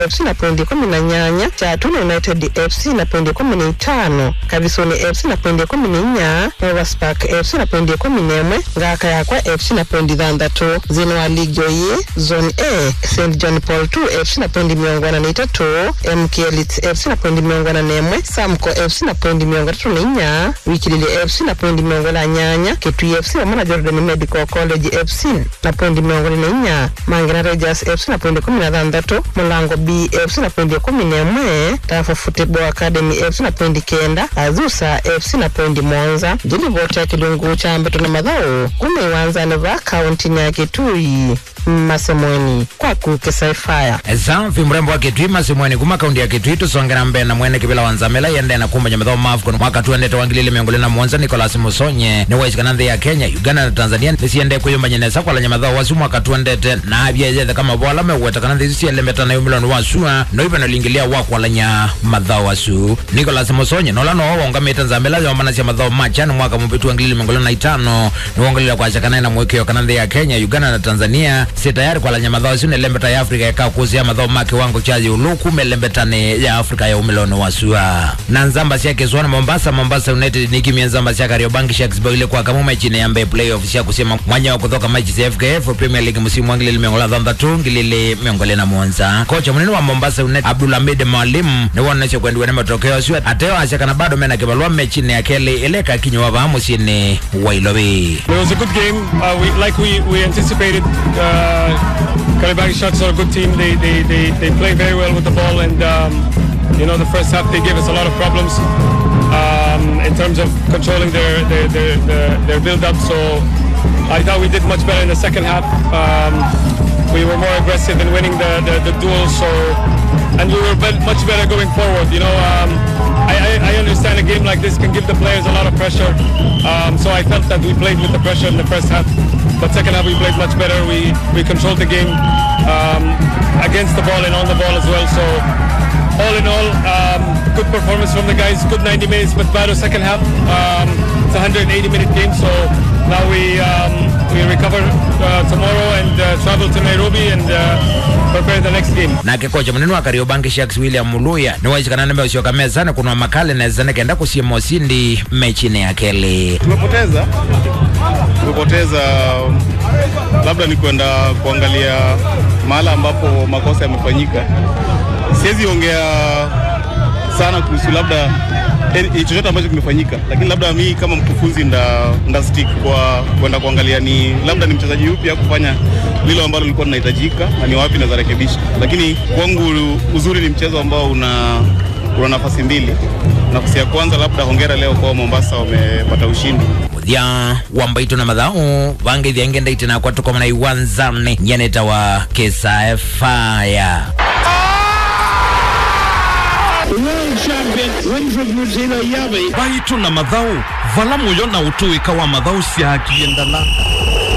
FC na pointi kumi na nyanya Chatuna United FC na pointi kumi na itano Kavisoni FC na pointi kumi na inya Rovers Park FC na pointi kumi na imwe Ngaka Yakwa FC na pointi thanthatu thini wa ligi oyi zone A St John Paul 2 FC na pointi miongo ina na itatu MK Elite FC na pointi miongo ina na imwe Samco FC na pointi miongo itatu na inya Wikilili FC na pointi miongo ina nyanya Kitui FC hamwe na Jordan Medical College FC na pointi miongo ina na inya Mangina Rangers FC na pointi kumi na thanthatu Mulango B FC na pointi kumi na imwe Tafa Football Academy FC na pointi kenda Azusa FC na pointi monza ndilivoti ya kilungu cha mbeto na madhao kume iwanzani va kaunti ya Kitui masemweni kwaku kisaifaya zamfi mrembo wa kitui masimweni kuma kaundi ya kitui tusongera mbere na mwene kivila wanzamela yende na kumba nyamatho mafcon mwaka tuendete wangilile miongole na mwonza nicolas musonye ni waisikana nthi ya kenya uganda na tanzania nisiende kuyumba nyenesa kwala nyamatho wasu mwaka tuendete na avyeyethe kama vola mewetekana nthi sielemetana yumiloni wasua no ive nalingilia wakwalanya mathao wasu nicolas musonye nola no wongamite nzamela yomanasya mathao machani mwaka mupitu wangilile miongole na itano ni wongelile kwachakanae na mwikio kana nthi ya kenya uganda na tanzania si tayari kwalanya mathao asu nelembeta ya afrika ikakusia mathao ma kiwango cha yulu kumelembetani ya afrika ya umiloni wasua na nzamba cia kiswana mombasa mombasa united nikimia nzamba cia kariobangi sharks boile kwa kamuma chini ya mbe playoff cia kusema mwanya wa kuthoka machi cia fkf premier league musimu wa ngilili miongola thanthatu ngilili miongole na mwonza kocha munene wa mombasa united abdulhamid mwalimu ni wonesha kwendiwe ni matokeo asu ateo acakana bado mena kibalua mechini ya keli ileka kinywa va musini wa ilovi It was a good game. Uh, we, like we, we anticipated, uh, Karabakh Sharks are a good team. They, they, they, they play very well with the ball, and um, you know the first half they gave us a lot of problems um, in terms of controlling their their, their, their, their build-up. So I thought we did much better in the second half. Um, we were more aggressive in winning the, the, the duel. So and we were be- much better going forward. You know, um, I, I, I understand a game like this can give the players a lot of pressure. Um, so I felt that we played with the pressure in the first half. But second half we played much better. We we controlled the game um, against the ball and on the ball as well. So all in all, um, good performance from the guys. Good 90 minutes, but bad second half. Um, it's a 180 minute game. So now we um, we recover uh, tomorrow and uh, travel to Nairobi and uh, prepare the next game. nake kocha munene wa kariobangi sharks william muluya ni waisikana nime usioka mezani kunwa makale nezane kenda kusiema usindi mechini ya keli tumepoteza tumepoteza labda ni kwenda kuangalia mahala ambapo makosa yamefanyika siwezi ongea sana kuhusu labda eh, chochote ambacho kimefanyika lakini labda mi kama mkufunzi nda, nda stick kwa kwenda kuangalia ni labda ni mchezaji yupi ya kufanya lilo ambalo lilikuwa linahitajika na ni wapi naweza rekebisha lakini kwangu uzuri ni mchezo ambao una una nafasi mbili nafasi ya kwanza labda hongera leo kwa mombasa wamepata ushindi muthia wa mbaitu na mathau vangeithia ngendaite nakwa tukomana iwanzani nyaneta wa kisa faya World champion Winfred Muzila Yabi baitu na mathau vala muyo na utuika wa mathau cia kiendala